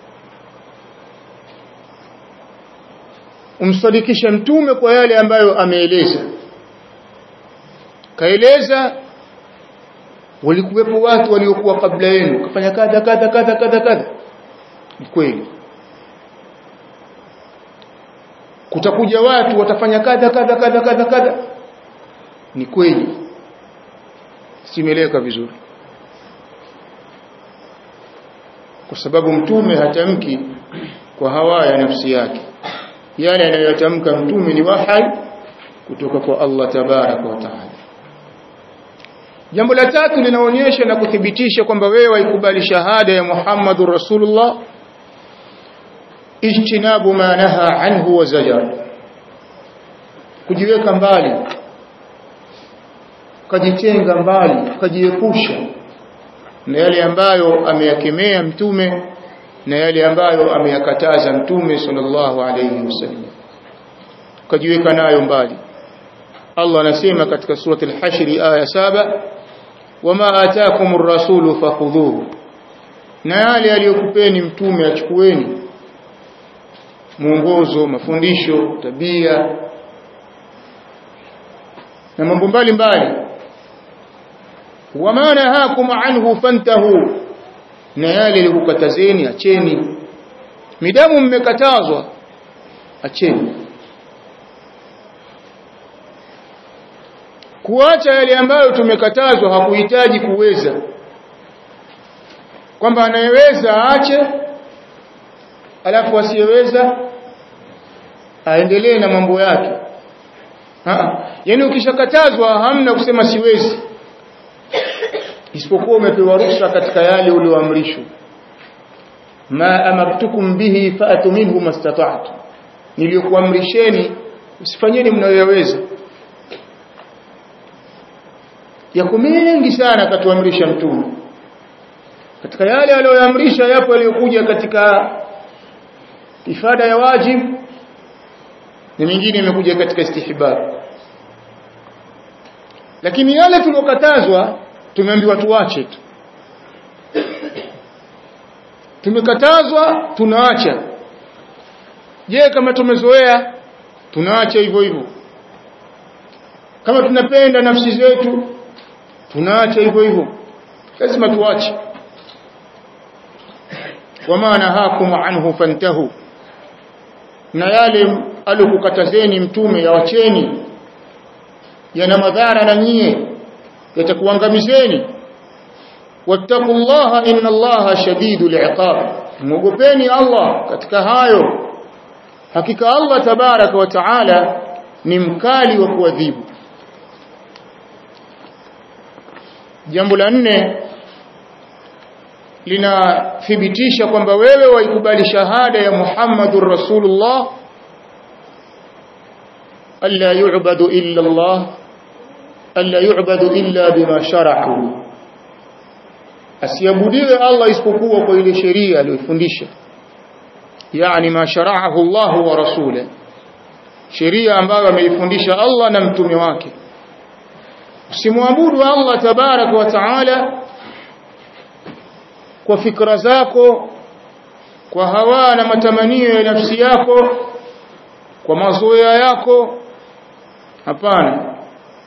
Speaker 1: umsadikisha mtume kwa yale ambayo ameeleza kaeleza walikuwepo watu waliokuwa kabla yenu kafanya kadha kadha kadha kadha kadha ni kweli kutakuja watu watafanya kadha kadha kadha kadha kadha ni kweli simeleka vizuri kwa sababu mtume hatamki kwa hawa ya nafsi yake yale anayotamka mtume ni wahai kutoka kwa Allah tabaraka wa taala jambo la tatu linaonyesha na kuthibitisha kwamba wewe waikubali shahada ya Muhammadur Rasulullah ijtinabu ma naha anhu wa zajar kujiweka mbali kujitenga mbali kujiepusha na yale ambayo ameyakemea mtume na yale ambayo ameyakataza mtume sallallahu alayhi wasallam kujiweka nayo mbali Allah anasema katika surati al-Hashr aya saba wama ataakumur rasulu fakhudhuhu na yale aliyokupeni mtume achukueni mwongozo mafundisho tabia na mambo mbalimbali wama nahakum anhu fantahu na yale alikukatazeni acheni midamu mmekatazwa acheni kuacha yale ambayo tumekatazwa hakuhitaji kuweza kwamba anayeweza aache alafu asiyeweza aendelee na mambo yake yaani ukishakatazwa hamna kusema siwezi isipokuwa umepewa ruhusa katika yale ulioamrishwa ma amartukum bihi fa'tu minhu mastata'tu niliyokuamrisheni usifanyeni mnayoyaweza yako mengi sana katuamrisha mtume katika yale aliyoamrisha yapo yaliyokuja katika ifada ya wajib na mingine imekuja katika istihbab lakini yale tuliyokatazwa tumeambiwa tuache tu tumekatazwa tunaacha je kama tumezoea tunaacha hivyo hivyo kama tunapenda nafsi zetu tunaacha hivyo hivyo lazima tuache wama nahakum anhu fantahu na yale alikukatazeni mtume yawacheni yana madhara na nyie yatakuangamizeni wattaqullaha inna allaha shadidul iqab mwogopeni Allah katika hayo hakika Allah tabaraka wa taala ni mkali wa kuadhibu jambo la nne linathibitisha kwamba wewe waikubali shahada ya Muhammadur Rasulullah alla yu'badu illa Allah alla yu'badu illa bima shara'u asiabudiwe Allah isipokuwa kwa ile sheria aliyofundisha yani ma shara'ahu Allah wa rasuluhu sheria ambayo ameifundisha Allah na mtume wake usimwabudu Allah tabarak wa taala kwa fikra zako kwa hawa na matamanio ya nafsi yako kwa mazoea yako hapana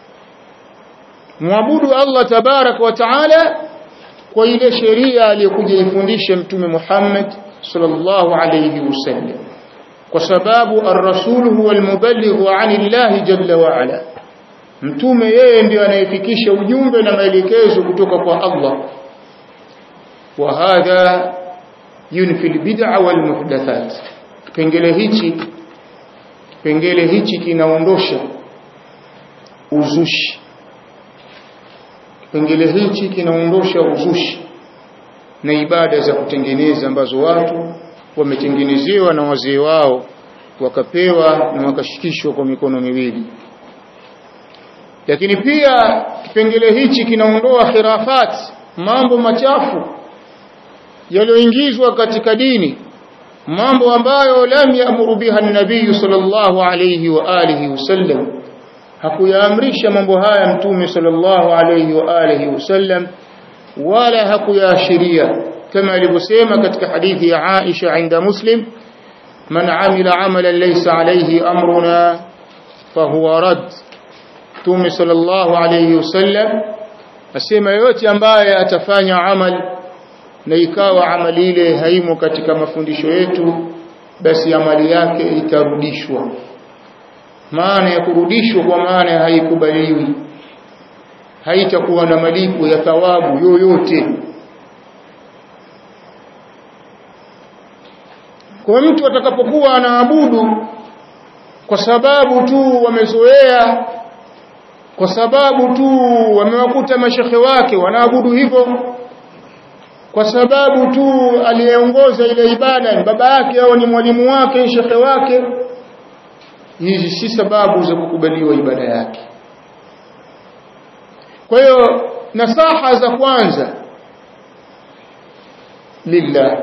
Speaker 1: muabudu Allah tabarak wa taala kwa ile sheria aliyokuja ifundisha mtume Muhammad sallallahu alayhi wasallam kwa sababu ar-rasul huwa al-muballigh 'anillah jalla wa ala mtume yeye ndiyo anayefikisha ujumbe na maelekezo kutoka kwa Allah wa hadha yunfi al-bid'a wal muhdathat kipengele hichi kipengele hichi kinaondosha uzushi kipengele hichi kinaondosha uzushi na ibada za kutengeneza ambazo watu wametengenezewa na wazee wao wakapewa na wakashikishwa kwa mikono miwili lakini pia kipengele hichi kinaondoa khirafat mambo machafu yaliyoingizwa katika dini mambo ambayo lam yaamuru biha nabii sallallahu alayhi wa alihi wasallam hakuyaamrisha mambo haya mtume sallallahu alayhi wa alihi wasallam wala hakuyaashiria kama alivyosema katika hadithi ya Aisha inda Muslim man amila amalan laysa alayhi amruna fahuwa rad mtume sallallahu alayhi wasallam asema yote ambaye atafanya amal na ikawa amali ile haimo katika mafundisho yetu basi amali yake itarudishwa maana ya kurudishwa kwa maana haikubaliwi haitakuwa na malipo ya thawabu yoyote kwa mtu atakapokuwa anaabudu kwa sababu tu wamezoea kwa sababu tu wamewakuta mashekhe wake wanaabudu hivyo kwa sababu tu aliyeongoza ile ibada ni baba yake au ni mwalimu wake shekhe wake hizi si sababu za kukubaliwa ibada yake kwa hiyo nasaha za kwanza lillah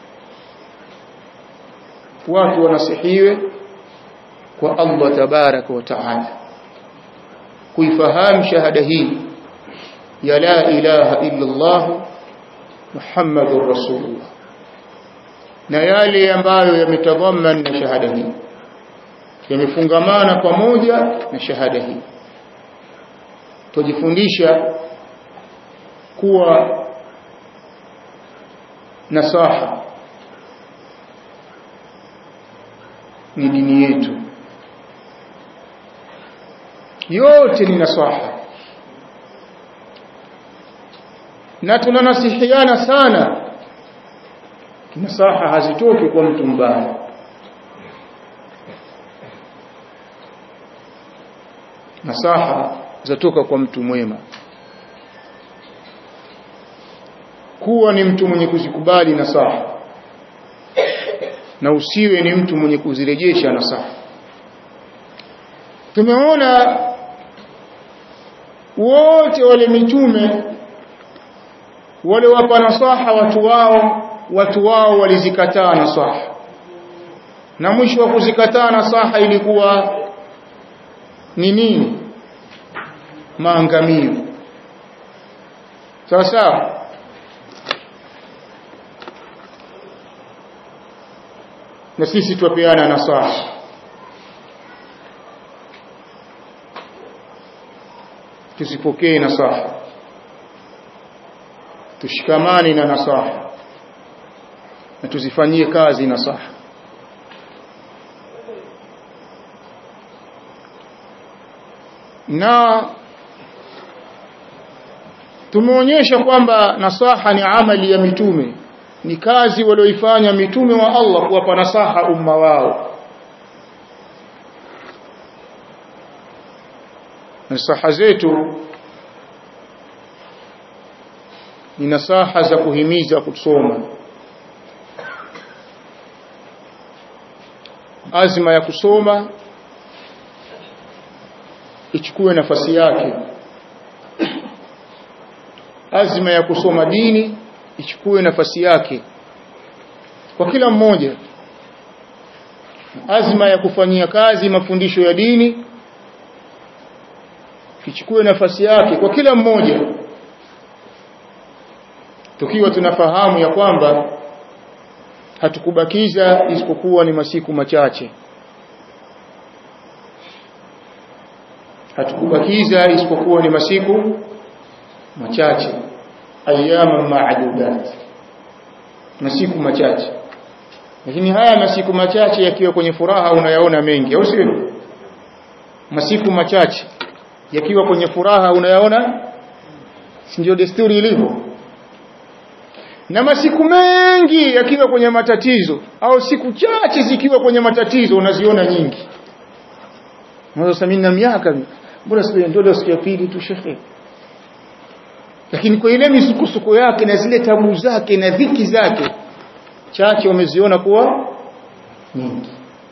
Speaker 1: watu wanasihiwe kwa Allah tabaraka wa taala kuifahamu shahada hii ya la ilaha illa Allah Muhammadur Rasulullah na yale ambayo yametadhaman na shahada hii yamefungamana pamoja na shahada hii tujifundisha kuwa nasaha ni dini yetu yote ni nasaha na tunanasihiana sana nasaha hazitoki kwa mtu mbaya nasaha zatoka kwa mtu mwema kuwa ni mtu mwenye kuzikubali nasaha na usiwe ni mtu mwenye kuzirejesha nasaha tumeona wote wale mitume wale wapa nasaha watu wao watu wao walizikataa nasaha na mwisho wa kuzikataa nasaha ilikuwa ni nini maangamio sawa sawa na sisi tuwapeana nasaha tusipokee nasaha tushikamane na nasaha na tuzifanyie kazi nasaha na tumeonyesha kwamba nasaha ni amali ya mitume ni kazi walioifanya mitume wa Allah kuwapa nasaha umma wao nasaha zetu ni nasaha za kuhimiza kusoma azma ya kusoma ichukue nafasi yake azma ya kusoma dini ichukue nafasi yake kwa kila mmoja azma ya kufanyia kazi mafundisho ya dini ichukue nafasi yake kwa kila mmoja tukiwa tunafahamu ya kwamba hatukubakiza isipokuwa ni masiku machache hatukubakiza isipokuwa ni masiku machache ayyama ma'dudat masiku machache lakini haya masiku machache yakiwa kwenye furaha unayaona mengi au sio masiku machache yakiwa kwenye furaha unayaona si ndio desturi ilivyo na masiku mengi yakiwa kwenye matatizo au siku chache zikiwa kwenye matatizo unaziona nyingi Mwanzo mimi na miaka mbona sio ndio siku ya pili tu shekhe lakini kwa ile misukosuko yake na zile tabu zake na dhiki zake chache wameziona kuwa nyingi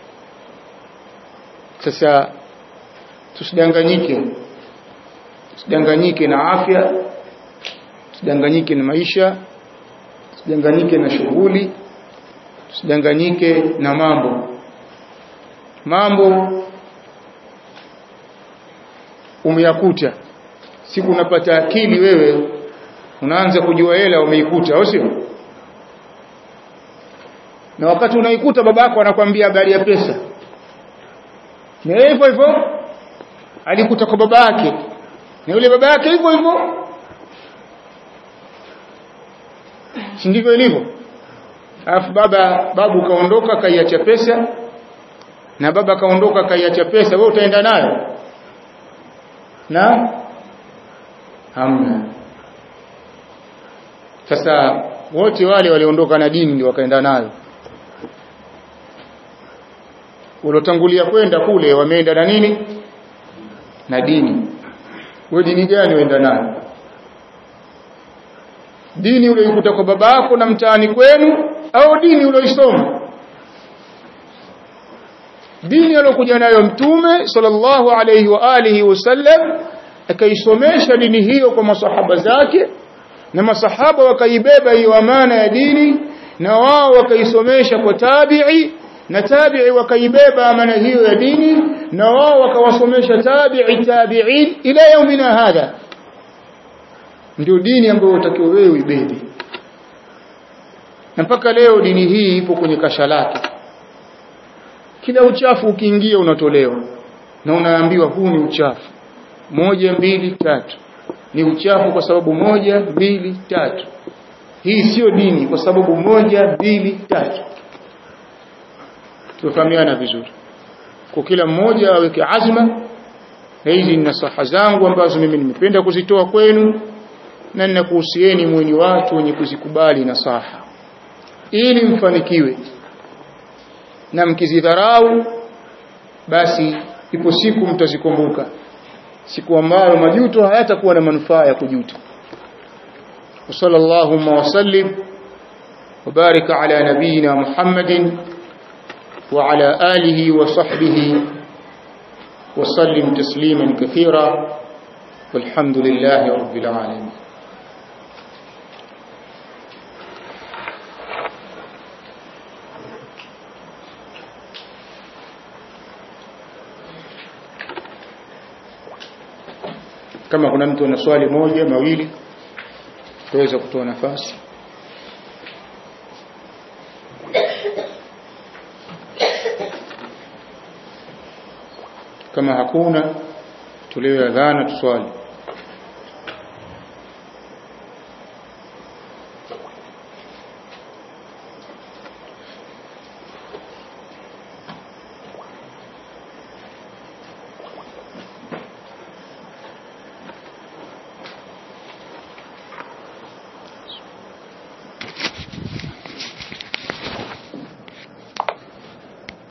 Speaker 1: sasa tusidanganyike tusidanganyike na afya tusidanganyike na maisha tusidanganyike na shughuli tusidanganyike na mambo mambo umeyakuta siku unapata akili wewe unaanza kujua hela umeikuta au sio na wakati unaikuta babako anakwambia habari ya pesa na hivyo hivyo alikuta kwa baba yake na yule baba yake hivyo hivyo si ndivyo ilivyo alafu baba babu kaondoka kaiacha pesa na baba kaondoka kaiacha pesa wewe utaenda nayo na hamna sasa wote wale waliondoka na dini ndio wakaenda nayo waliotangulia kwenda kule wameenda na nini na dini wewe dini gani uenda nayo dini uliyokuta kwa baba yako na mtaani kwenu au dini uliyoisoma dini aliyokuja nayo mtume sallallahu alayhi wa alihi wasallam akaisomesha dini hiyo kwa masahaba zake na masahaba wakaibeba hiyo amana ya dini na wao wakaisomesha kwa tabi'i na tabi'i wakaibeba amana hiyo ya dini na wao wakawasomesha tabi'i tabi'in ila yaumina hadha ndio dini ambayo utakiwa wewe uibebe na mpaka leo dini hii ipo kwenye kasha lake kila uchafu ukiingia unatolewa na unaambiwa huu ni uchafu moja mbili tatu ni uchafu kwa sababu moja mbili tatu hii sio dini kwa sababu moja mbili tatu tufahamiana vizuri kwa kila mmoja aweke azma na hizi ni nasaha zangu ambazo mimi nimependa kuzitoa kwenu na ninakuhusieni mwenye watu wenye kuzikubali nasaha ili mfanikiwe na mkizidharau basi ipo siku mtazikumbuka siku ambayo majuto hayatakuwa na manufaa ya kujuta وصلى اللهم وسلم وبارك على نبينا محمد وعلى آله وصحبه وسلم تسليما كثيرا والحمد لله رب العالمين kama kuna mtu ana swali moja mawili tuweza kutoa nafasi kama hakuna tulewe adhana tuswali